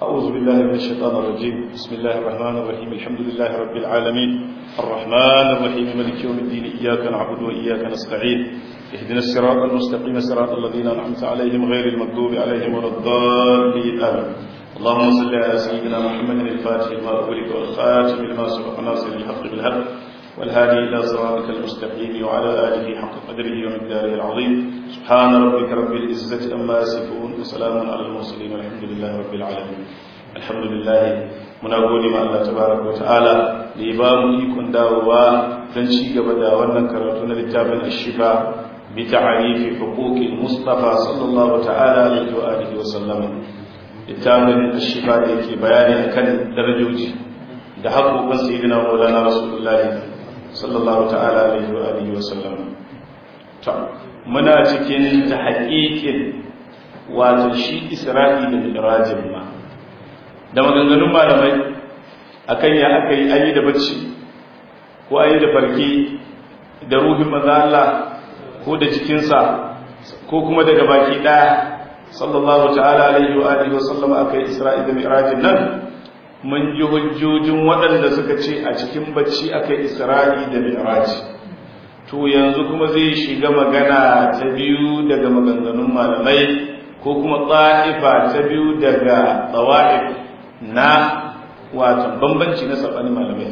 أعوذ بالله من الشيطان الرجيم بسم الله الرحمن الرحيم الحمد لله رب العالمين الرحمن الرحيم ملك يوم الدين إياك نعبد وإياك نستعين اهدنا الصراط المستقيم صراط الذين أنعمت عليهم غير المغضوب عليهم ولا الضالين آمين اللهم صل على سيدنا محمد الفاتح لما أغلق والخاتم لما سبق ناصر الحق بالحق والهادي إلى صراطك المستقيم وعلى آله حق قدره ومقداره العظيم سبحان ربك رب العزة أما يصفون وسلام على المرسلين والحمد لله رب العالمين الحمد لله muna gode ma Allah tabaraka wata'ala da ya ba mu ikon dawowa don ci gaba da wannan karatu na littafin ashifa bi ta'arifi huquqil mustafa sallallahu ta'ala alaihi wa alihi wa sallam littafin ashifa da yake bayani akan darajoji da haƙoƙin sayyidina maulana rasulullahi sallallahu ta'ala alaihi wa alihi wa sallam to muna cikin ta haƙiƙin wato shi isra'i da mi'rajin ma da maganganun malamai akan ya aka yi ayi da bacci ko ayi da farki da ruhin manzo Allah ko da jikinsa ko kuma daga baki daya sallallahu ta'ala alaihi wa alihi wa sallam aka yi isra'i da mi'rajin nan mun ji hujjojin waɗanda suka ce a cikin bacci aka yi isra'i da mi'raji to yanzu kuma zai shiga magana ta biyu daga maganganun malamai ko kuma tsa'ifa ta biyu daga tsawa'if na watan bambanci na saɓani malamai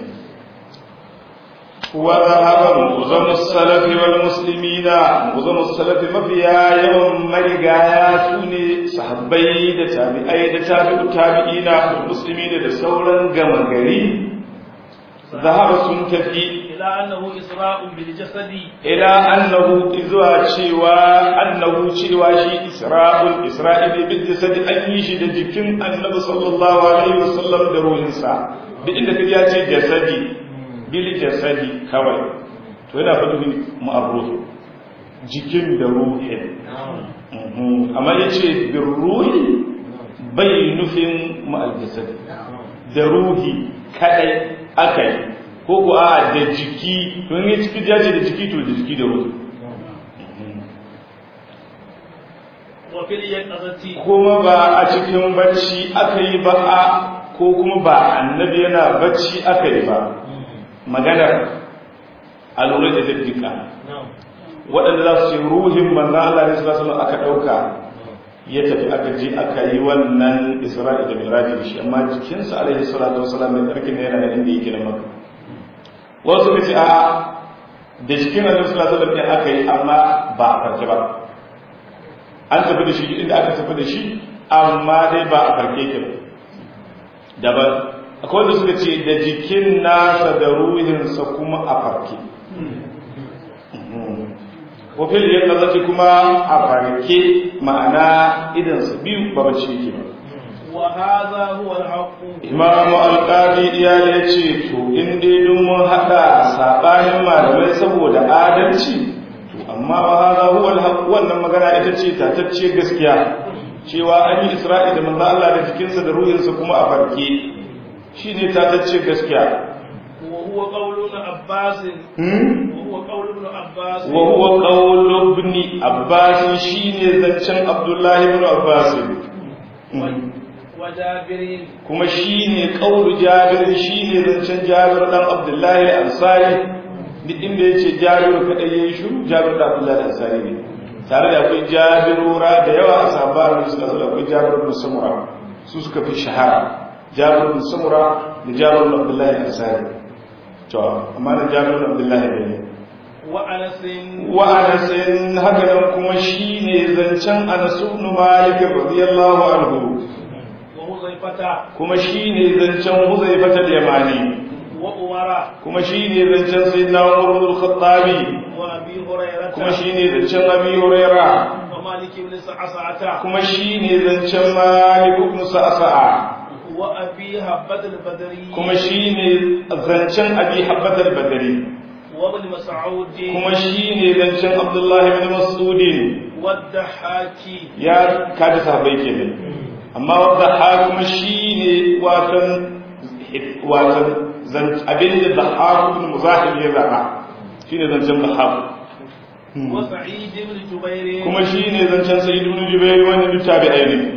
wa zahaban muzamus salafi wal muslimina muzamus salafi mafiya yawan marigaya su ne sahabbai da tabi'ai da tabi'u tabi'ina da muslimina da sauran gama gari zahaba sun tafi ila annahu isra'un bil jasadi ila annahu izwa cewa annahu cewa shi isra'ul isra'ili bil jasadi an yi shi da jikin annabi sallallahu alaihi wasallam da ruhinsa duk inda kaji ya ce jasadi bil jasadi kawai to yana faɗi ma'arruh jikin da ruhin amma yace bir ruhi bai nufin ma'al jasadi da ruhi kadai akai ko ku a da jiki to in ciki ya ce da jiki to da jiki da ruhi kuma ba a cikin bacci aka yi ba a ko kuma ba annabi yana bacci aka yi ba maganar a lura da daddika waɗanda za su ce ruhin manzan Allah ne sallallahu aka ɗauka ya tafi aka je aka yi wannan isra'i da miraji da shi amma jikinsa alaihi salatu wasalam mai tsarki ne yana da inda yake na maka wasu ka ce a da jikin annabi sallallahu alaihi wasallam aka yi amma ba a farke ba an tafi da shi inda aka tafi da shi amma dai ba a farke ke daban akwai wanda suka ce da jikin nasa da ruhinsa kuma a farke wafil ya kazace kuma a farke ma'ana idansa biyu ba bace yake ba وهذا هو الحق imamu alƙari ya ya ce to in dai dun mun haɗa saɓanin malamai saboda adalci to amma ba haza huwa alhaq wannan magana ita ce tatacce gaskiya cewa an yi isra'i da manzo Allah da jikinsa da ruhinsa kuma a farke shine tatacce gaskiya وهو قول ابن عباس hmm? وهو قول ابن عباس wa huwa qawlu ibn abbas shine zancen abdullahi ibn abbas وجابر kuma shine qawlu jabir shine zancen jabir dan abdullahi al-ansari duk inda yace jabir kada yayi shiru jabir da abdullahi al-ansari ne tare da akwai jabirura da yawa a sahabban su da akwai jabir ibn samura su suka fi shahara jabir ibn samura da jabir ibn abdullahi al-ansari to amma da jabir ibn abdullahi ne وأنس wa anasin haka nan kuma shine zancen Anas ibn Malik radiyallahu anhu وحذيفة kuma shine zancen Huzaifah al-Yamani وعمر kuma shine zancen Sayyidina Umar ibn al-Khattab وأبي هريرة kuma shine zancen Abi Hurairah ومالك بن سعسعة kuma shine zancen Malik ibn Sa'sa'a وأبي هبة البدري kuma shine zancen Abi Habbat al-Badri وابن مسعود kuma shine zancen Abdullah ibn Mas'ud والضحاك ya kaji sahabbai kenan amma wadda ha kuma shine watan watan zan abin da dhahab ibn muzahib ya zaba shine zancen dhahab وسعيد بن جبير kuma shine zancen sayyid ibn jubair wanda duk tabi'ai ne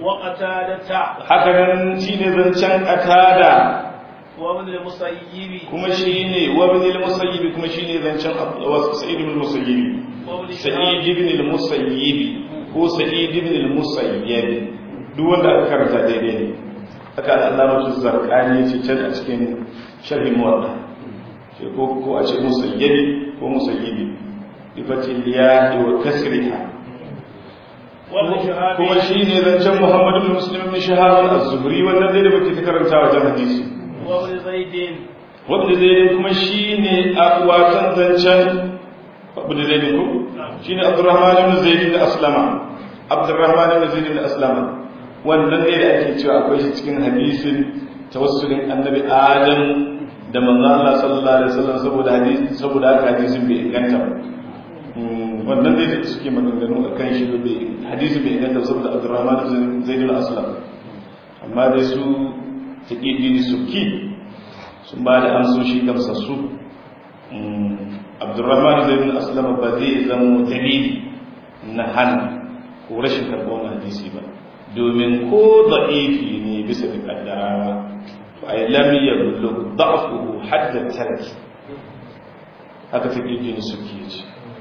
وقتادة haka nan shine zancen qatada وابن المسيب kuma shine wa ibn al-musayyib kuma shine zancen Abu- sa'id ibn al-musayyib وابن sa'id شهاب ibn al-musayyib ko sa'id ibn al-musayyib duk wanda aka karanta daidai ne haka al-allamatu zarqani ce can a cikin sharhi muwatta ce ko ko a ce musayyib ko musayyib bi fatil ya wa kasriha وابن شهاب kuma shine zancen Muhammad ibn Muslim ibn Shahab az-Zuhri wannan dai da muke ta karanta wajen hadisi وابن زيد wanda zai kuma shine a watan zancen wanda zai ko shine Abdurrahman ibn Zaid ibn Aslama Abdurrahman ibn Zaid ibn Aslama wannan ne da ake cewa akwai shi cikin hadisin tawassulin Annabi Adam da manzo Allah sallallahu alaihi wasallam saboda hadisi saboda haka hadisin bai inganta ba Mm, wannan dai da suke maganganu a kan shi bai hadisi bai inganta ba saboda Abdurrahman ibn Zaid ibn Aslam amma dai su taqidi suki sun ba da amsoshi gamsassu abdurrahman zai bin aslama ba zai zama dalili na hana ko rashin karɓar hadisi ba domin ko da'ifi ne bisa da kaddarawa to ai lam yablugh da'fuhu hadda tarki haka take jini suke ce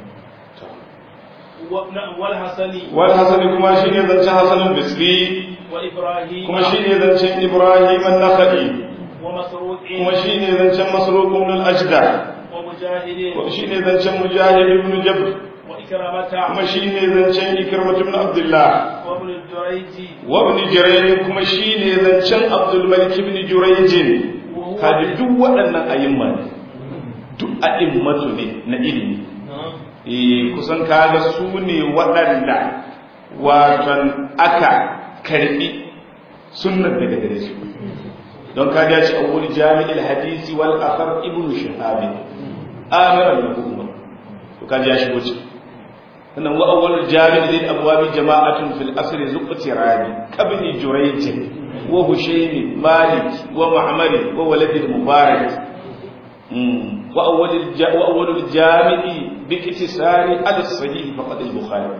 والحسن wal hasan kuma shine zancen hasan al-bisri وإبراهيم kuma shine zancen ibrahim an-nakhai ومسروق kuma shine zancen masruq ibn al-ajda ومجاهد kuma shine zancen mujahid ibn jabr وإكرمة kuma shine zancen ikrimah ibn abdullah وابن الجريج wa ibn jurayj kuma shine zancen abdul malik ibn jurayj kaji duk waɗannan ayyuma ne duk a'immatu ne na ilimi eh kusan kaga su ne waɗanda watan aka karbi sunnar daga gare su don kaga ya ce awwal jami'il hadisi wal akhar ibn shihab amiran lahu umar to kaji ya shigo ciki sannan wa awwal jami'il lil abwabi jama'atun fil asr zuqtirani kabni jurayj wa hushaymi malik wa ma'mar wa walad al mubarak wa awwal wa awwal al jami'i bi iktisari al sahih faqad al bukhari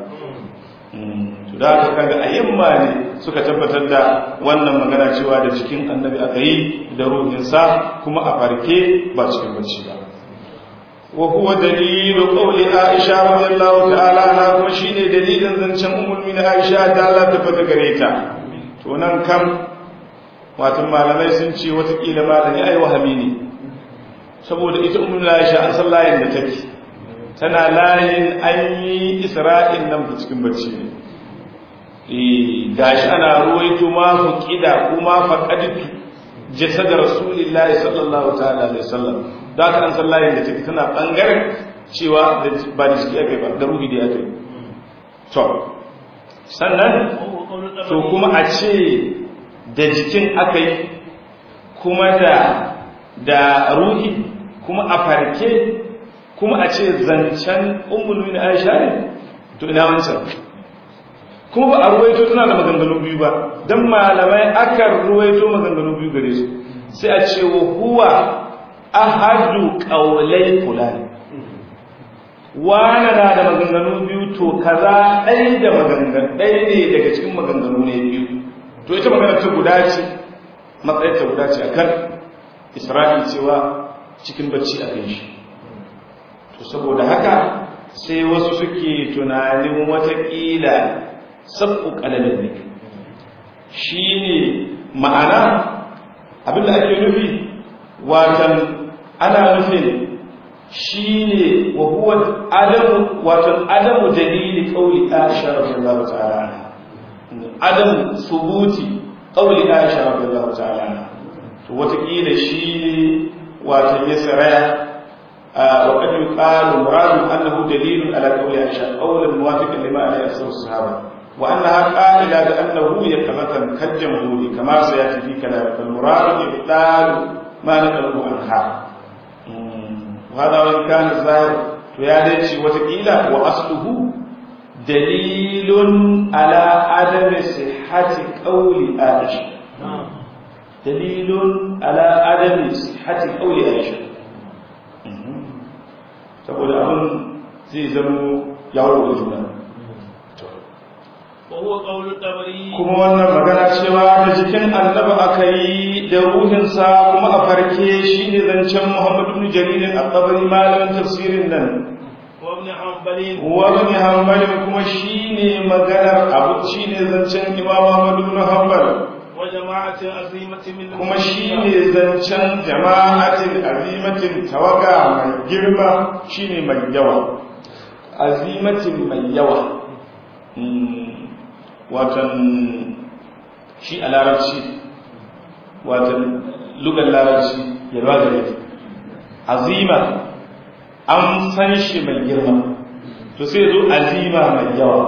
to da haka kaga ayyamma ne suka tabbatar da wannan magana cewa da cikin annabi aka yi da ruhinsa kuma a farke ba cikin bacci ba wa huwa dalilu qawli aisha radiyallahu ta'ala anha kuma shine dalilin zancen ummul mu'minin aisha da Allah ta fada gare ta to nan kam wato malamai sun ce wata kila malami ai wahami ne saboda ita ummul aisha an san layin da take tana layin an yi isra'in nan cikin bacci ne gashi ana ruwaito ma fuqida kuma faqaditu jasad rasulillahi sallallahu ta'ala alaihi wasallam da kan san layin da take tana bangaren cewa ba da jiki ake ba da ruhi da ake to sannan to kuma a ce da jikin aka yi kuma da da ruhi kuma a farke kuma a ce zancen ummul mu'minin Aisha ne to ina wancan kuma ba a ruwaito tana da maganganu biyu ba dan malamai akan ruwaito maganganu biyu gare su sai a ce wa huwa ahadu qawlai fulani wana na da maganganu biyu to kaza ɗaya da maganganu ɗaya ne daga cikin maganganu ne biyu to ita magana ta guda ce matsayin ta guda ce akan isra'i cewa cikin bacci a kan shi to saboda haka sai wasu suke tunanin watakila sabu kalamin ne shi ne ma'ana abinda ake nufi watan ana nufin shi ne wa huwa adamu watan adamu dalili kauli aisha radiyallahu ta'ala adamu subuti kauli aisha radiyallahu ta'ala to watakila shi ne watan ya saraya وقد يقال مراد أنه دليل على قول عائشة قولا موافقا لما عليه أكثر الصحابة وأنها قائلة بأنه يقظة كالجمهور كما سيأتي في كلام فالمراد إبطال ما نقله عنها وهذا وإن كان الظاهر ويادتي وتقيلة وأصله دليل على عدم صحة قول عائشة دليل على عدم صحة قول عائشة saboda abin zai zama yawon da juna وهو قول الطبري kuma wannan magana cewa da jikin annabi aka yi da ruhinsa kuma a farke shi ne zancen muhammadu ibn jaririn al-tabari malamin tafsirin nan وابن حنبل wani hanbalin kuma shi ne maganar abu shi ne zancen imam muhammadu ibn hanbal وجماعة عظيمة من kuma shi ne zancen jama'atin azimatin tawaga mai girma shi ne mai yawa azimatin mai yawa Mm, watan shi a larabci watan lugar larabci yarwa da yake azima an san shi mai girma to sai zo azima mai yawa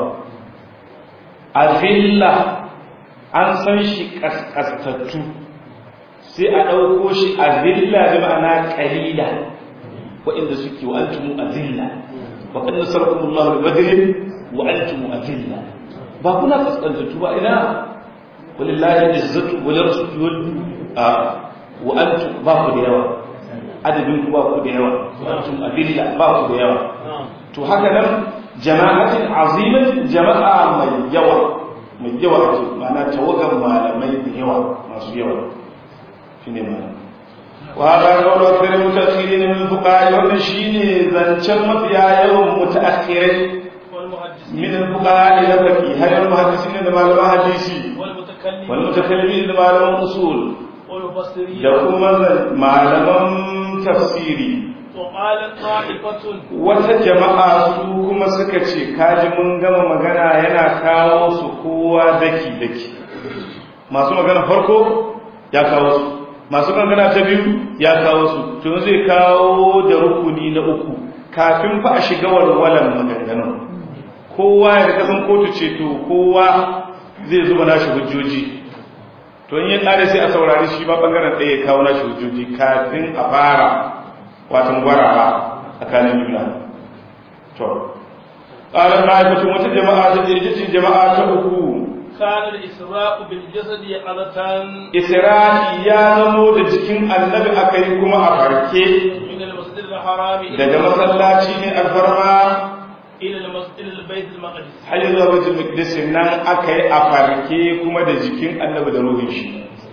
azilla an san shi kaskastattu sai a ɗauko shi azilla da ma'ana ƙalila waɗanda suke wa antumu azilla wa kan nasarakumullahu bi badrin wa antumu azilla ba kuna kaskantattu ba ina walillahi izzatu wa lirasulihi wal a wa antum ba ku da yawa adadin ku ba ku da yawa wa antum azilla ba ku da yawa to haka nan jama'atin azimatin jama'a mai yawa mai yawa ake ma'ana tawagan malamai da yawa masu yawa shine ma'ana وهذا قول أكثر المتأخرين من الفقهاء وأن شيني زنشر مفيا يوم متأخرين والمحدثين من الفقهاء إلى فقيه هل المحدثين لما لما حديثي والمتكلمين والمتكلمين لما لما أصول والمفسرين يقوم ما لما تفسيري وقالت طائفة wata jama'a su kuma suka ce kaji mun gama magana yana kawo su kowa daki-daki masu magana farko ya kawo su masu magana ta biyu ya kawo su tun zai kawo da rukuni na uku kafin fa a shiga walwalan maganganun kowa ya kasan kotu ce to kowa zai zuba nashi hujjoji to in ya tsare sai a saurari shi ma bangaren ɗaya ya kawo nashi hujjoji kafin a fara watan gwarawa tsakanin juna to ƙarar ma'aikacin wata jama'a ta jirgin jama'a ta uku كان الإسراء بالجسد يقظة isra'i ya zamo da jikin annabi aka yi kuma a farke من المسجد الحرام إلى daga masallaci ne alfarma إلى المسجد البيت المقدس har yi zuwa baitul maqdis nan aka yi a farke kuma da jikin annabi da ruhin shi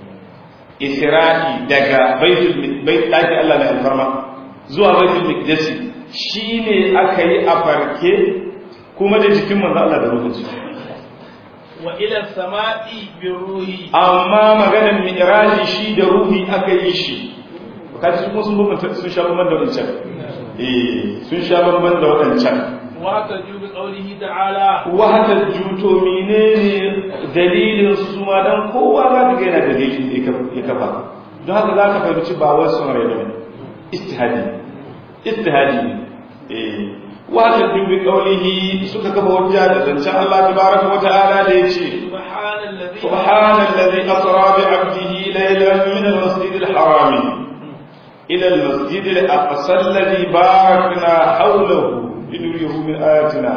isra'i daga baitul bait daki Allah ne alfarma zuwa baitul maqdis shine aka yi a farke kuma da jikin manzo Allah da ruhin shi وإلى السماء بالروح amma maganar mi'raji shi da ruhi aka yi shi kaji kuma sun bambanta sun sha bamban da wancan eh sun sha bamban da wancan واحتجوا بقوله تعالى wahata juto menene dalilin su ma dan kowa za ka ga yana dalilin da ya kafa don haka za ka fahimci ba wai son rai bane istihadi istihadi ne eh wahata jubi qawlihi suka kafa hujja da zancen Allah tabaraka wa ta'ala da yace سبحان الذي سبحان الذي أسرى بعبده ليلا من المسجد الحرام إلى المسجد الأقصى الذي باركنا حوله لنريه من آياتنا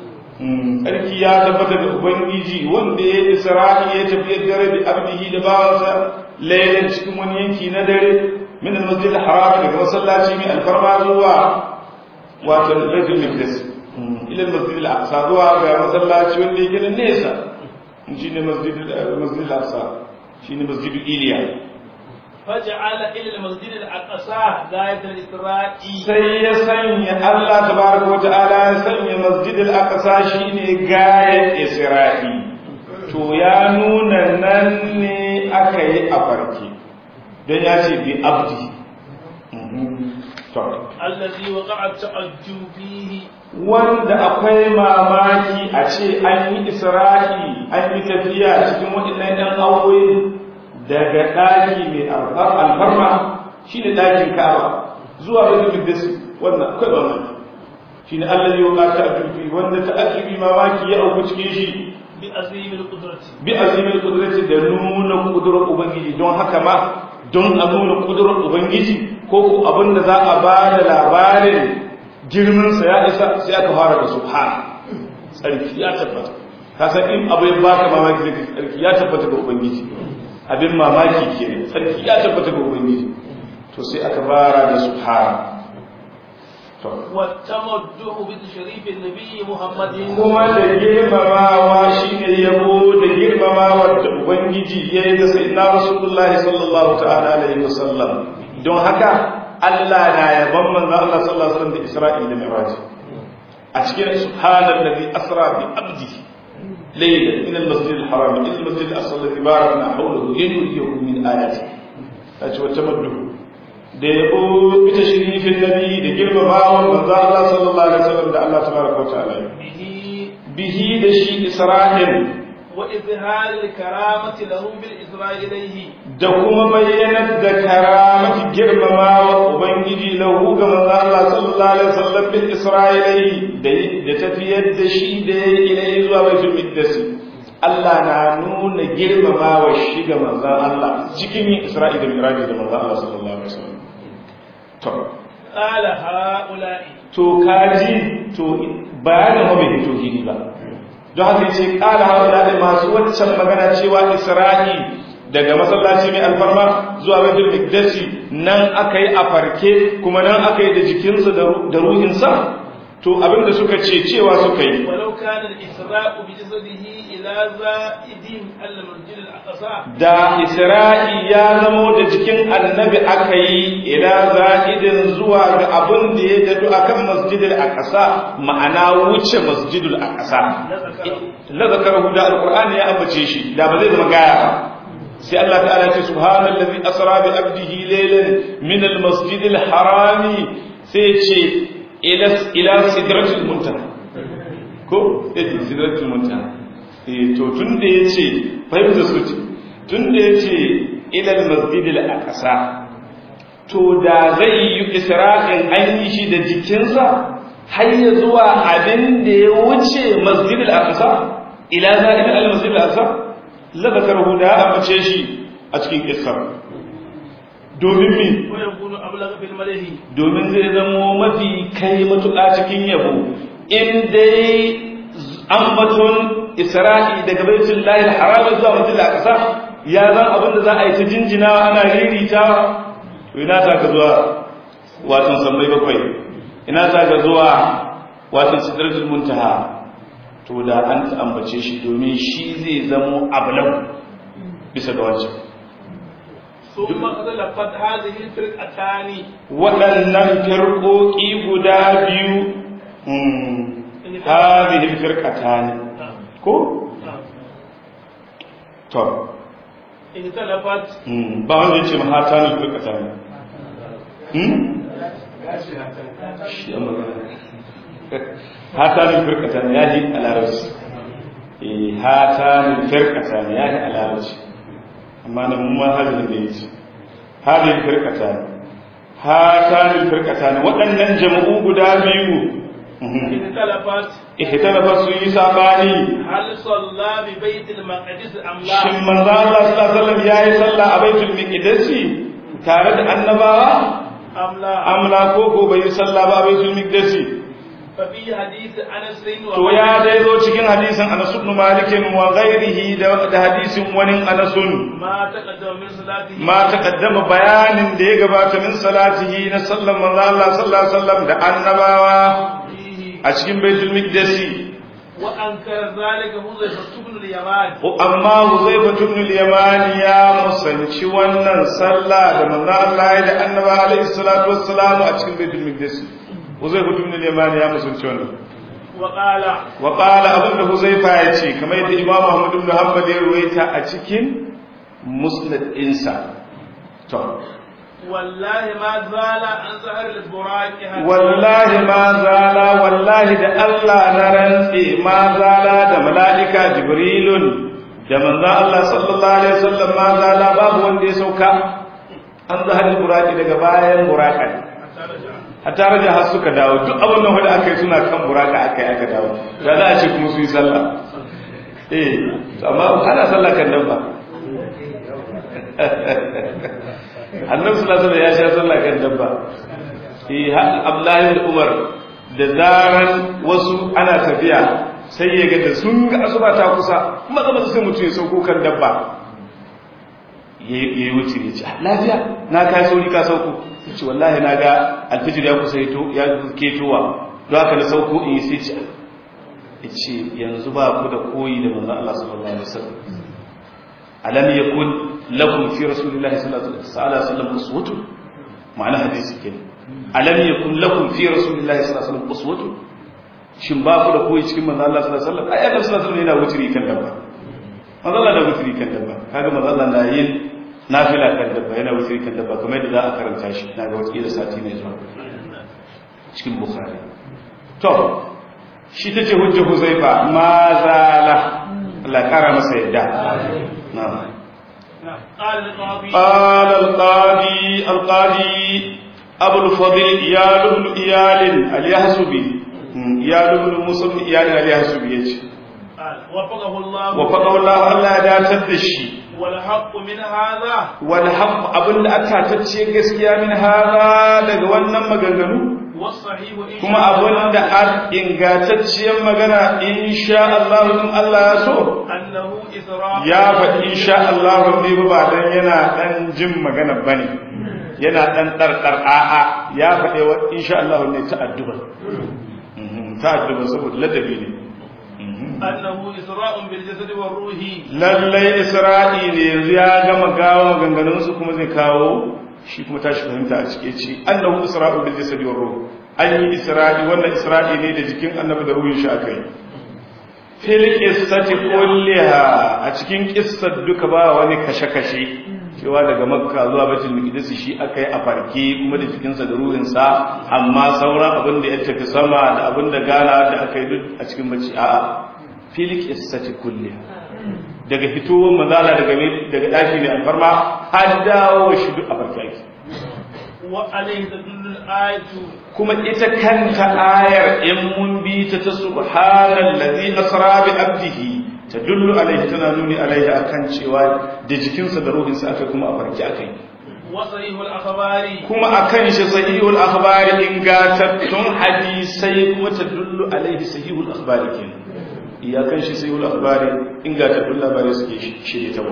Sarki ya tabbata da Ubangiji wanda ya yi Isra'i ya tafi dare da abdihi da bawansa lailan cikin wani yanki na dare min al-masjid al-haram daga masallaci mai alfarma zuwa wato Baitul Maqdis ila al-masjid al-aqsa zuwa ga masallaci wanda yake da nesa shi ne masjid al-aqsa shi ne masjid iliya فجعل إلى المسجد الأقصى غاية الإسراء sai ya sanya Allah tabaraka wata'ala ya sanya masjid al-aqsa shine gayar isra'i to ya nuna nan ne aka yi a farke don ya ce bi abdi to الذي وقع التعجب فيه wanda akwai mamaki a ce an yi isra'i an yi tafiya cikin waɗannan ɗan awoyi daga ɗaki mai alfarma shi ne ɗakin ka'aba zuwa baitul maqdis wannan akwai mamaki shi ne Allah ya waka ta'ajjubi wanda ta'ajjubi mamaki ya auku cikin shi بعظيم القدرة bi azimil qudrati da nuna kudurar ubangiji don haka ma don a nuna kudurar ubangiji ko ko abin da za a ba da labarin girman sa ya isa sai aka fara da subhan tsarki ya tabbata ka san in abu ya baka mamaki zai tsarki ya tabbata ga ubangiji abin mamaki kenan tsarki ya tabbata ga ubangiji to sai aka fara da subhan والتمدح بتشريف النبي محمد kuma da girmamawa shine yabo da girmamawa da ubangiji ya yi da sayyidina rasulullahi sallallahu ta'ala alaihi wasallam don haka Allah na yaban manzo Allah sallallahu alaihi wasallam da Isra'il da Mi'raj a cikin subhanallazi asra bi abdi laylan min al-masjid al-haram ila al-masjid al-aqsa alladhi barakna hawlahu linuriyahu min ayati kace wata maddu da yabo bi tashrifin nabi da girmamawa manzo Allah sallallahu alaihi wasallam da Allah tabaraka wa ta'ala به bihi da shi Isra'il وإظهار الكرامة لهم بالإسراء إليه da kuma bayyanar da karamati girmamawa ubangiji lahu ga manzo Allah sallallahu alaihi wasallam bil isra'ilai da da tafiyar da shi da yayi ilai zuwa baitul miqdis Allah na nuna girmamawa shi ga manzo Allah cikin yin isra'i da miraji da manzo Allah sallallahu alaihi wasallam to قال هؤلاء to kaji to bayanin wa bai fito gidi ba don haka yace qala haula da masu waccan magana cewa isra'i daga masallaci mai alfarma zuwa baitul miqdis nan akai a farke kuma nan akai da jikinsa da ruhinsa to abinda suka ce cewa suka yi ولو كان الإسراء بجسده إلى زائد المسجد الأقصى da isra'i ya zamo da jikin annabi aka yi ila za'idin zuwa ga abin da ya dadu akan masjidil aqsa ma'ana wuce masjidul aqsa la zakarahu da alqur'ani ya ambace shi da ba zai zama gaya ba sai Allah ta'ala ya ce subhanallazi asra bi abdihi laylan min almasjidil harami sai ya ce ila ila sidratil muntaha ko eh sidratil muntaha eh to tun da yace fahimta su ce tun da yace ila almasjidil aqsa to da zai yi isra'in an yi shi da jikinsa har ya zuwa abin da ya wuce masjidil aqsa ila za'id al-masjidil aqsa la zakarahu da ya amince shi a cikin kissar domin mi ويكون أبلغ في الملح domin zai zamo mafi kai matuƙa cikin yabo in dai ambaton isra'i daga baitul lahi haram zuwa masjidil aqsa ya zan abin da za a yi ta jinjinawa ana riritawa to ina ta ka zuwa watan sammai bakwai ina ta ka zuwa watan sidratul muntaha to da an ta ambace shi domin shi zai zamo ablan bisa ga wancan ثم اختلفت هذه الفرقتان waɗannan firƙoƙi guda biyu hadhihi firqatan ko to اختلفت mm, ba wanda ya ce mahatan firqatan hmm shi amma hatan firqatan ya yi alarabci eh hatan firqatan ya yi alarabci amma nan mu ma hadin da yake hadin firqatan hatan firqatan waɗannan jama'u guda biyu اختلفت ihtalafa su yi sabani هل صلى ببيت المقدس أم shin لا manzo Allah sallallahu alaihi wasallam yayi sallah a baitul miqdisi tare da annabawa أم لا amla ko ko bai yi sallah ba a baitul miqdisi ففي حديث أنس to ya dai zo cikin hadisin Anas ibn Malik wa ghairihi da da hadisin wani Anas ما تقدم من صلاته ma taqaddama bayanin da ya gabata min salatihi na sallan manzo Allah sallallahu alaihi wasallam da annabawa فيه a cikin baitul miqdisi وأنكر ذلك حذيفة بن اليمان amma Huzaifa ibn al-Yaman ya musanci wannan sallah da manzo Allah ya da Annabi alaihi salatu wassalam a cikin Baitul Maqdis Huzaifa ibn al-Yaman ya musanci wannan وقال wa qala abinda Huzaifa ya ce kamar yadda Imam Ahmad ibn Hanbal ya ruwaita a cikin Musnad insa to والله ما زال عن ظهر البراق حتى wallahi ma zala wallahi da Allah na rantse ma zala da mala'ika Jibrilun da manzon Allah sallallahu alaihi wasallam ma zala babu wanda ya sauka an zahar buraki daga bayan buraka حتى رجع hatta raja har suka dawo duk abin nan da aka yi suna kan buraka aka yi aka dawo da za a ce kuma su yi sallah eh amma ana sallah kan dabba annabi sallallahu alaihi wasallam ya sha sallah kan dabba eh har Abdullahi da Umar da zaran wasu ana tafiya sai ya ga da sun ga asuba ta kusa maza maza sai mutum ya sauko kan dabba ya yi wuce ya ce lafiya na kai sauri ka sauko ya ce wallahi na ga alfijir ya kusa ya ketowa don haka na sauko in yi sai ce ya ce yanzu ba ku da koyi da manzan Allah sallallahu alaihi wasallam alam yakun lakum fi rasulillahi sallallahu alaihi wasallam uswatun ma'ana hadisi kenan alam yakun lakum fi rasulillahi sallallahu alaihi wasallam uswatun shin ba ku da koyi cikin manzan Allah sallallahu alaihi wasallam ai annabi sallallahu alaihi wasallam yana wuturi kan dabba manzan Allah da wuturi kan dabba kaga manzan Allah na yin nafila kan dabba yana wuturi kan dabba kamar yadda za a karanta shi na ga wata da sati ne zuwa cikin bukhari to shi ta ce hujja huzaifa ma zala Allah kara masa yadda na'am قال القاضي القاضي أبو الفضل إيال بن إيال اليحسبي إيال بن موسى بن إيال اليحسبي يجي وفقه الله وفقه الله الله دا تدشي والحق من هذا والحق أبن أتاتتشي gaskiya min hada daga wannan maganganu والصحيح إن kuma abin da an ingantacciyar magana insha Allah in Allah ya so أنه إسراء ya faɗi insha Allah ne ba dan yana dan jin magana bane yana dan ɗarɗar a'a ya faɗi wa insha Allah ne ta addu'a Mhm, ta addu'a saboda ladabi ne Mhm. أنه إسراء بالجسد والروح lallai isra'i ne yanzu ya gama gawo maganganunsu kuma zai kawo shi kuma tashi fahimta a cike ce annahu isra'u bil jasadi war ruh an yi isra'i wannan isra'i ne da jikin annabi da ruhin shi aka yi fil qissati kulliha a cikin qissar duka ba wani kashe-kashe cewa daga makka zuwa baitul maqdis shi aka yi a farke kuma da jikinsa da ruhinsa amma sauran abin da ya tafi sama da abin da gana da aka yi duk a cikin bacci a'a fil qissati kulliha daga fitowar manzala daga daga daki ne alfarma har dawo shi duk a farke وعليه تدل الآية kuma ita kanta ayar in mun bi ta ta subhanallazi asra bi abdihi tadullu alaihi tana nuni alaihi akan cewa da jikinsa da ruhinsa aka kuma a farke akai وصريح الأخبار kuma akan shi sahihul akhbari ingantattun hadisai kuma tadullu alaihi sahihul akhbari kenan iyakan shi sahihul akhbari ingantattun labarai suke shirye ta ba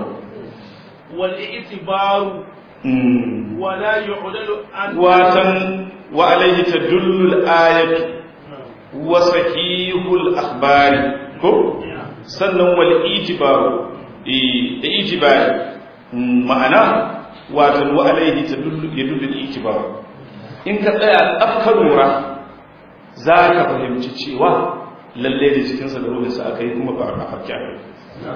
والاعتبار Mm. ولا يعدل عن watan wa alaihi tadullu al-ayatu wa sahihul akhbari ko sannan wal itibaru eh da itibari Mm, ma'ana watan wa alaihi tadullu yadullu al-itibaru in ka tsaya afka lura za ka fahimci cewa lalle da jikinsa da ruhinsa aka yi kuma ba a hakki aka yi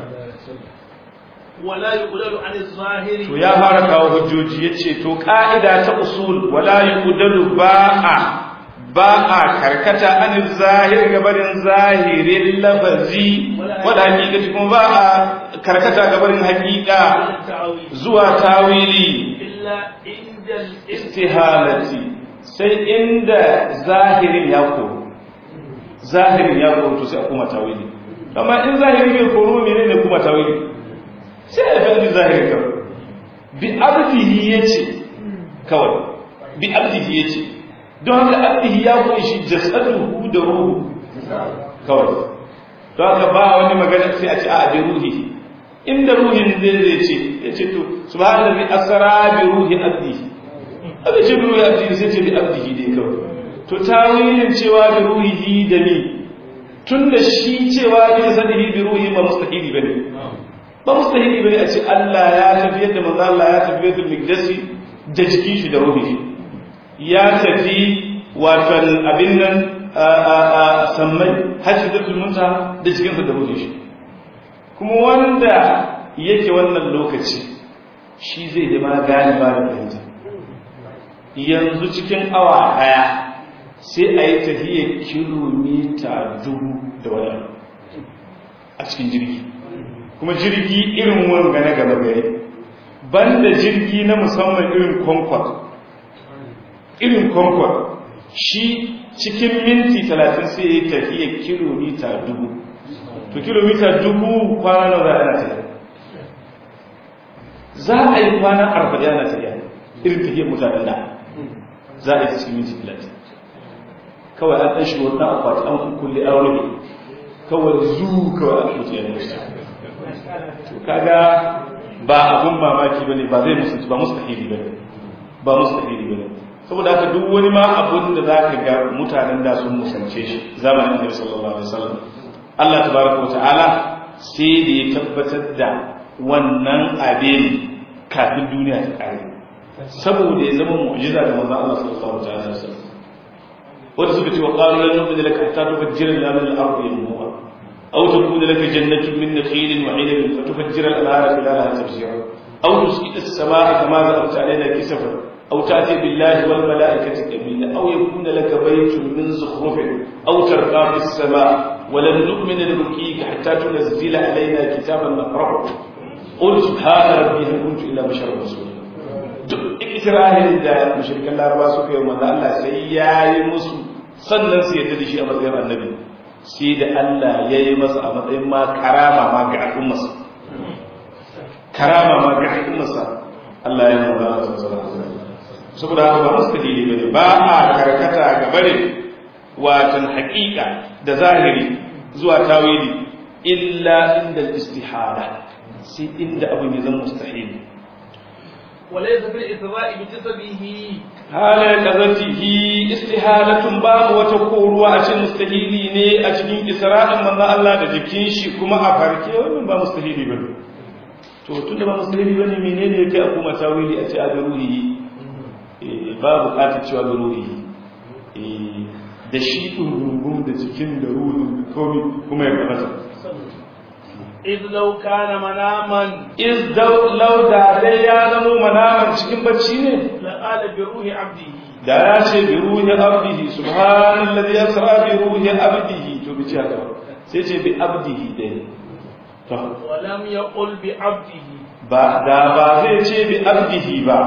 ولا يعدل عن الظاهر to ya fara kawo hujjoji yace to ka'ida ta usul wala yudalu ba'a ba'a karkata an zahir gabarin zahirin lafazi wala hakikati kuma ba'a karkata gabarin hakika التعويل zuwa tawili إلا عند الاستهانة istihalati sai inda zahirin ya koro zahirin ya koro to sai a kuma tawili amma in zahirin bai koro menene kuma tawili sai a fadi zahirin kawai bi abdihi yace kawai bi abdihi yace don haka abdihi ya kunshi jasaduhu da ruhu kawai don haka ba wani magana sai a ce a bi ruhi inda ruhin zai zai ce ya ce to subhanallahi asra bi ruhi abdihi aka ce bi ruhi abdihi sai ce bi abdihi dai kawai to tawilin cewa bi ruhihi da ni tunda shi cewa bi sadihi bi ruhi ba mustahili bane ba mustahili bane a ce Allah ya tafiyar da manzo Allah ya tafiyar da migdasi da jikin shi da ruhi ya tafi watan abin nan a a a sammai hajjatul munta da jikin sa da ruhi shi kuma wanda yake wannan lokaci shi zai da ma gane ba da fahimta yanzu cikin awa daya sai a yi tafiyar kilomita dubu da wani abu a cikin jirgi kuma jirgi irin wanga na gaba gari banda jirgi na musamman irin concord irin concord shi cikin minti talatin sai ya tafiya kilomita dubu to kilomita dubu kwana na za a tafiya za a yi kwana arba'in ana tafiya irin tafiyar mutanen da za a yi cikin minti talatin kawai an ɗan shiga wata akwati an kulle an rufe kawai zu kawai an mutu ya mutu to kaga ba abun mamaki bane ba zai musulunci ba mustahili bane ba mustahili bane saboda haka duk wani ma abun da zaka ga mutanen da sun musance shi zamanin Annabi sallallahu alaihi wasallam Allah tabaraka wa ta'ala sai da ya tabbatar da wannan abin kafin duniya ta kare saboda ya zama mu'jiza ga manzon Allah sallallahu alaihi wasallam wanda suka ce wa qalu lan nu'mina laka hatta tufajjira lana min al-ardi yanbu'a aw takuna laka jannatun min nakhilin wa 'inabin fatufajjira al-anhara khilalaha tafjira aw tusqita as-samaa'a kama za'amta 'alaina kisafan aw ta'ti billahi wal mala'ikati qabila aw yakuna laka baytun min zukhrufin aw tarqa fi as-samaa'i ولن نؤمن لرقيك حتى تنزل علينا كتابا نقرأه قل سبحان ربي هل كنت إلا بشرا رسولا duk ikirarin da mushrikan laraba suka yi manzo Allah sai ya yi musu sannan su yadda da shi a matsayin annabi sai da Allah ya yi masa a matsayin ma karama ma ga al'ummarsa karama ma ga al'ummarsa Allah ya manzo Allah sallallahu alaihi wasallam saboda haka ba mustahili bane ba a karkata ga bare watan haƙiƙa da zahiri zuwa tawili illa inda istihala sai inda abin ya zama mustahili وليس في الإثراء بجسده hala kazatihi istihalatun babu wata koruwa a cikin mustahili ne a cikin isra'in manzon Allah da jikin shi kuma a farke wannan ba mustahili bane to tunda ba mustahili bane menene yake a kuma tawili a ce a ruhi ba bukatar cewa da ruhi da shi ɗungurungun da jikin da ruhin da komi kuma ya kamata إذ لو كان مناما iz lau da dai ya zamo manaman cikin bacci ne لقال بروح عبده da ya ce bi ruhi abdihi subhanallazi yasra bi ruhi abdihi to bi ce haka sai ce bi abdihi dai to ولم يقل بعبده ba da ba zai ce bi abdihi ba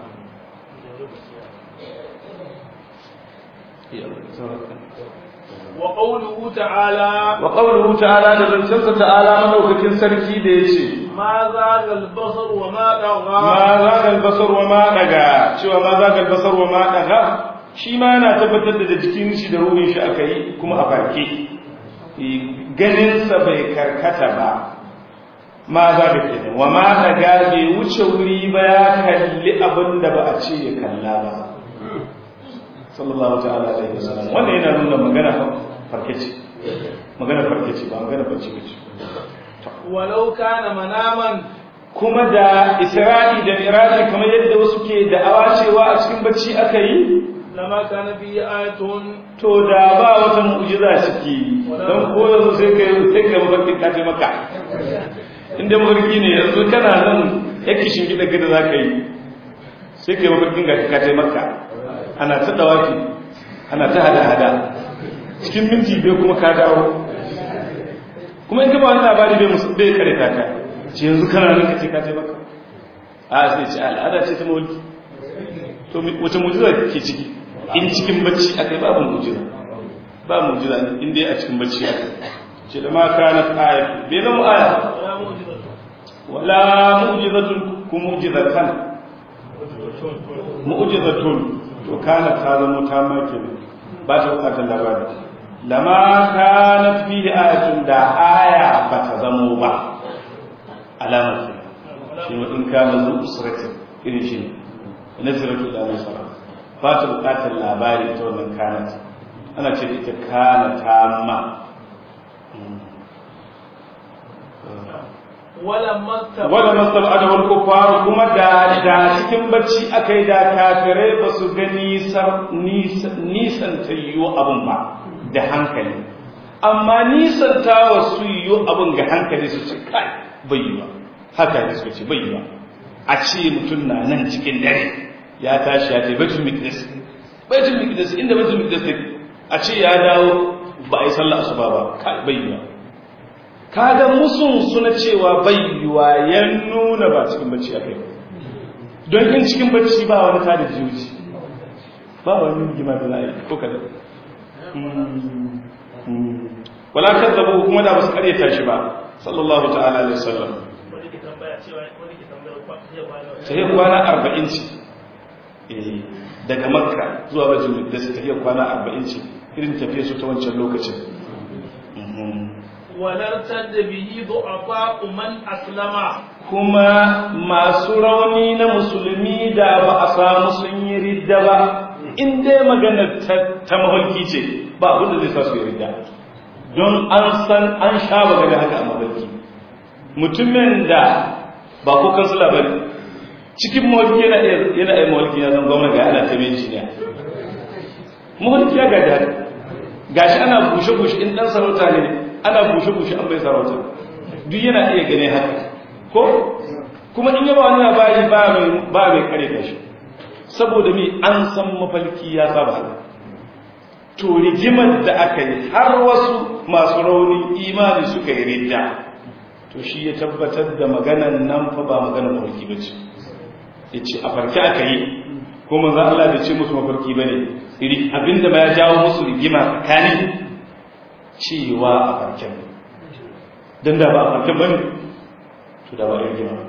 وقوله تعالى wa qawluhu ta'ala da zancensa ta'ala madaukakin sarki da yace ما زاغ البصر وما طغى ma zaga albasar wa ma daga cewa ma zaga albasar wa ma daga shi ma yana tabbatar da jikin shi da ruhin shi aka yi kuma a farke ganin sa bai karkata ba ma zaga kenan wa ma daga bai wuce wuri ba ya kalli abin da ba a ce ya kalla ba sallallahu ta'ala alaihi wasallam wannan yana nuna magana farke ce magana farke ce ba magana bacci ba ce ولو كان مناما kuma da isra'i da miraji kamar yadda wasu ke da'awa cewa a cikin bacci aka yi لما كان فيه آية to da ba wata mu'jiza ciki don ko yanzu sai ka sai ka mafarki ka ce maka inda mafarki ne yanzu kana nan yake shingida gida za ka yi sai ka yi mafarkin ga ka ce maka ana ta dawaki ana ta hada-hada cikin minti bai kuma ka dawo kuma in ka ba wani labari bai musu bai kare ta ka ce yanzu kana nan ka ce ka ce maka a sai ce al'ada ce ta mulki to wace mujiza ke ciki in cikin bacci aka yi babu mujiza ba mujiza in dai a cikin bacci aka ce da ma kana aya bai zama aya ولا wala معجزة mu'jizatun ku mu'jizatan mu'jizatun to kana ta zama ta make ne ba ta bukatar labari lama kanat fihi ayatun da aya ba ta zamo ba alamar ce shi wa in kana zu usratin irin shi ne nazaratu da nasara ba ta bukatar labari ta wannan kanat ana ce ita kana tamma ولما استبعد wala mastab'ada wal kuffar kuma da da cikin bacci akai da kafirai ba su ga nisan nisan tayyo abun ba da hankali amma nisan ta wasu yiwu abun ga hankali su ce kai bai yi ba haka ne su ce bai yi ba a ce mutum na nan cikin dare ya tashi ya ce baitul miqdis baitul miqdis inda baitul miqdis take a ce ya dawo ba a yi sallah asuba ba kai bai yi ba kaga musun suna cewa bayyuwa ya nuna ba cikin bacci a kai don in cikin bacci ba wani tada jiyoji ba wani gima da za a yi ko kada wala kan zaba kuma da basu karyata shi ba sallallahu ta'ala alaihi wasallam wani ke tambaya cewa wani ke tambaya kwa zai kwana sai kwana arba'in ce Eh, daga makka zuwa bajin da su tafiya kwana arba'in ce irin tafiya su ta wancan lokacin Mhm. ولارتد به ضعفاء من أسلم kuma masu rauni na musulmi da ba a samu sun yi ridda ba in dai maganar ta mafarki ce ba abin da zai sa su yi ridda don an san an sha magana haka a mafarki mutumin da ba ko kansula ba cikin mafarki yana iya mafarki ya zan gwamna ga ana taimai jiniya mafarki ya gaji haka gashi ana bushe-bushe in dan sarauta ne ana bushe-bushe an bai sarauta duk yana iya gane haka ko kuma in yaba wani labari ba mai ba mai kare kashi saboda me an san mafalki ya saba haka to rigimar da aka yi har wasu masu rauni imani suka yi ridda to shi ya tabbatar da maganan nan fa ba maganar mafarki ba ce ya ce a farki aka yi kuma za Allah da ce musu mafarki ba ne abinda ba ya jawo musu rigima tsakani cewa a farken don da ba a farken ba ne to da ba a rigima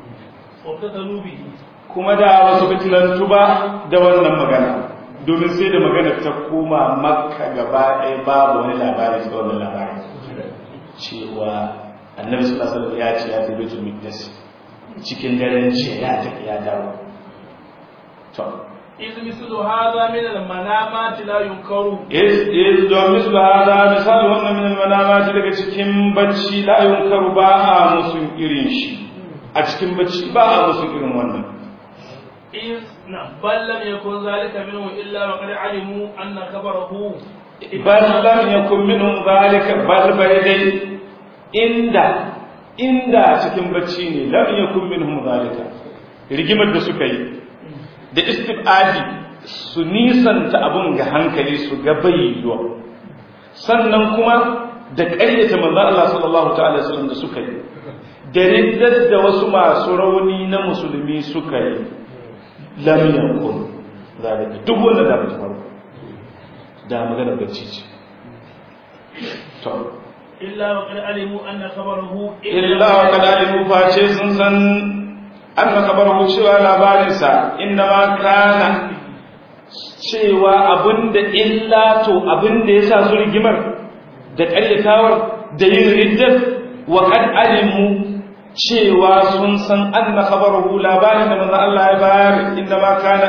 kuma da wasu fitilantu ba da wannan magana domin sai da magana ta koma makka gaba ɗaya babu wani labari da wannan labari cewa annabi sallallahu alaihi wasallam ya ce ya fi baitul miqdas cikin daren jiya ya tafi ya dawo to إذ مثل هذا من المنامات لا ينكر إذ دو مثل هذا مثال هن من المنامات daga cikin bacci la yunkaru ba a musun irin shi a cikin bacci ba a musun irin wannan إذ بل لم يكن ذلك منه إلا وقد علموا أن خبره bal lam yakun minhum zalika bal bai dai inda inda cikin bacci ne lam yakun minhum zalika rigimar da suka yi da istibadi su nisanta abun ga hankali su ga bayyuwa sannan kuma da ƙaryata manzo Allah sallallahu ta'ala wasallam da suka yi da riddar da wasu masu rauni na musulmi suka yi lam yakun zalika duk wanda da ta faru da magana bacci ce to إلا وقد علموا أن خبره illa wa kad alimu face sun san anna kabaru cewa labarinsa inna ma kana cewa abinda illa to abinda yasa su rigimar da ƙaryatawar da yin riddar wa kad alimu cewa sun san anna kabaru labarin da manzo Allah ya bayar inna ma kana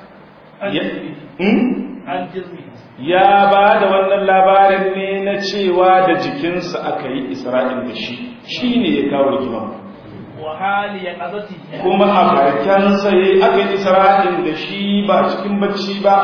عن جزمه ya ba da wannan labarin ne na cewa da jikinsa aka yi isra'il da shi shi ne ya kawo rigima وحال يقظته kuma a farkensa ya yi aka yi isra'il da shi ba cikin bacci ba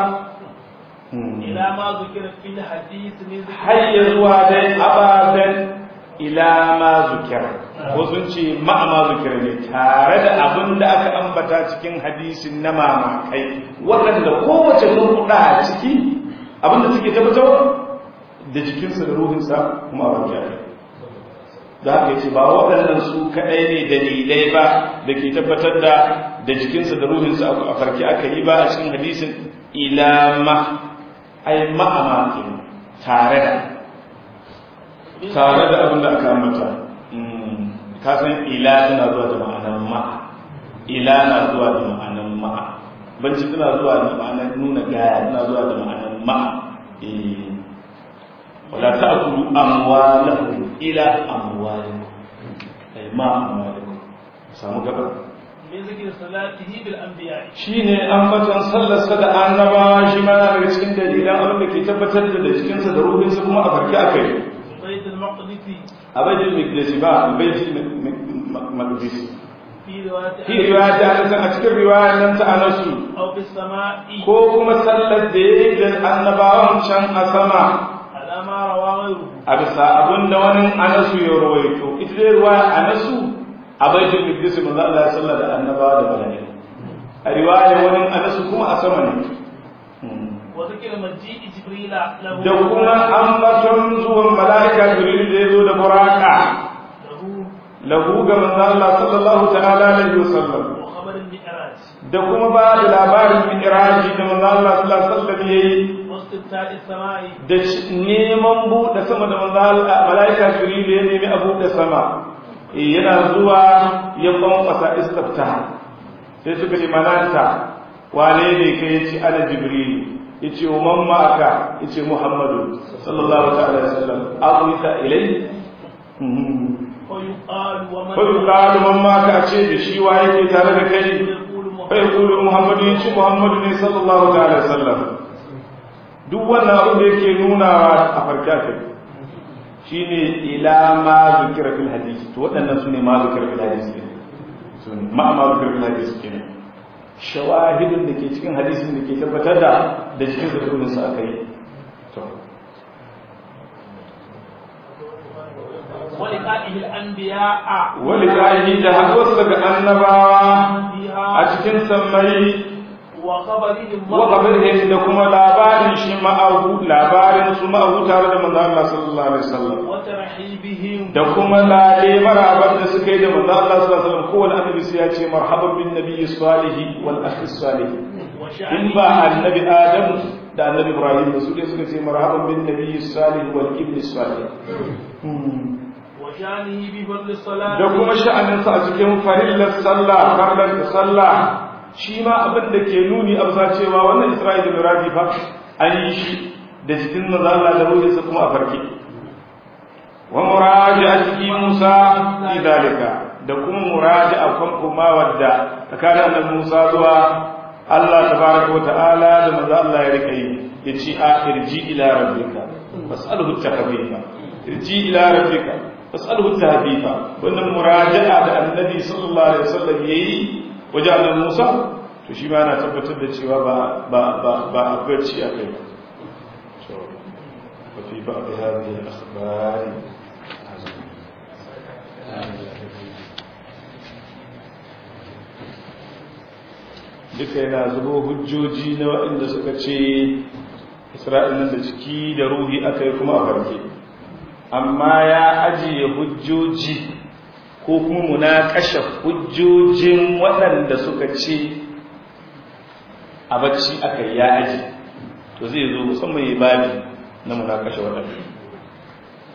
إلى ما ذكر في الحديث من ذكر har ya zuwa dai ababen ila ma zukira ko sun ce ma ma zukira ne tare da abin da aka ambata cikin hadisin na mamakai waɗanda kowace nukuɗa a ciki abin da suke tabbatar da jikinsa da ruhinsa kuma a bakiya da haka yace ba waɗannan su kaɗai ne dalilai ba da ke tabbatar da da jikinsa da ruhinsa a farki aka yi ba a cikin hadisin ila ma ai ma'amakin tare da tare da abin da aka ambata ka san ila tana zuwa da ma'anar ma'a ila na zuwa da ma'anar ma'a banci tana zuwa da ma'anar nuna gaya tana zuwa da ma'anar ma'a eh wala ta'kulu amwalakum ila amwalikum ay ma amwalikum samu gaba من ذكر صلاته بالأنبياء shine ambatan sallarsa da annabawa shi ma yana daga cikin dalilan abin da ke tabbatar da jikinsa da ruhinsa kuma a farki akai بيت المقدس a baitul maqdis ba baitul maqdis في رواية fi riwaya ta anas a cikin riwaya nan ta anasu أو في السماء ko kuma sallar da yayi da annabawan can a sama على ما روى غيره a bisa abin da wani anasu ya rawaito ita dai riwaya anasu a baitul maqdis manzo Allah ya sallar da annabawa da mala'iku a riwaya wani anasu kuma a sama ne وذكر مجيء جبريل له da kuma ambaton zuwan mala'ika jibril da ya zo da buraka له lahu ga manzo Allah sallallahu ta'ala alaihi wasallam وخبر المعراج da kuma ba da labarin mi'raji da manzo Allah sallallahu alaihi wasallam yayi واستفتاء السماء da shi- neman buɗe sama da manzo Allah malaika Jibril ya nemi a buɗe sama Eh, yana zuwa ya kwankwasa istifta sai suka ce malanta wane ne kai yace ana Jibril yace wa man ma'aka yace Muhammadu sallallahu ta'ala alaihi wasallam aqita ilai فيقال ومن fa yuqalu man ma ka ce da shi wa yake tare da kai fa yaqulu muhammadu yace muhammadu ne sallallahu ta'ala alaihi wasallam duk wannan abin da yake nunawa a farka kai shine ila ma zikira fil hadisi to waɗannan sune ma zikira fil hadisi sune ma ma zikira fil hadisi kenan shawahidun da ke cikin hadisin da ke tabbatar da da cikin zikirin sa akai to ولقائه الأنبياء wani ƙa'ihi da haɗuwarsu daga annabawa a cikin sammai وخبرهم wakabirin da kuma labarin shi ma'ahu labarin su ma'ahu tare da manzo Allah sallallahu alaihi wasallam وترحيبهم da kuma lale marabar da suka yi da manzo Allah sallallahu alaihi wasallam kowane annabi sai ya ce marhaban bin nabiyyi salihi wal akhi salih in ba annabi Adam da annabi Ibrahim da su ne suka ce marhaban bin nabiyyi salih wal ibn salih وشانه بفضل الصلاة da kuma sha'aninsa a cikin farillar sallah farlar da sallah shi ma abin da ke nuni a bisa cewa wannan isra'ila da miraji fa an yi shi da jikin manzo Allah da ruhinsa kuma a farke wa muraji'ati Musa fi dalika da kuma muraji'a kan kuma wadda tsakanin annabi Musa zuwa Allah tabaraka wa ta'ala da manzo Allah ya rika yi yace a irji ila rabbika fas'alhu tahbiba irji ila rabbika fas'alhu tahbiba wannan muraja'a da annabi sallallahu alaihi wasallam yayi wajen annabi Musa to shi ma yana tabbatar da cewa ba ba ba ba abarci akai to fa fi ba'd hadhihi al-akhbar duka yana zubo hujjoji na waɗanda suka ce isra'il nan da ciki da ruhi aka yi kuma a farke amma ya ajiye hujjoji ko kuma munakashe hujjojin waɗanda suka ce a bacci aka yi ya aji to zai zo musamman yi babi na munakashe waɗanda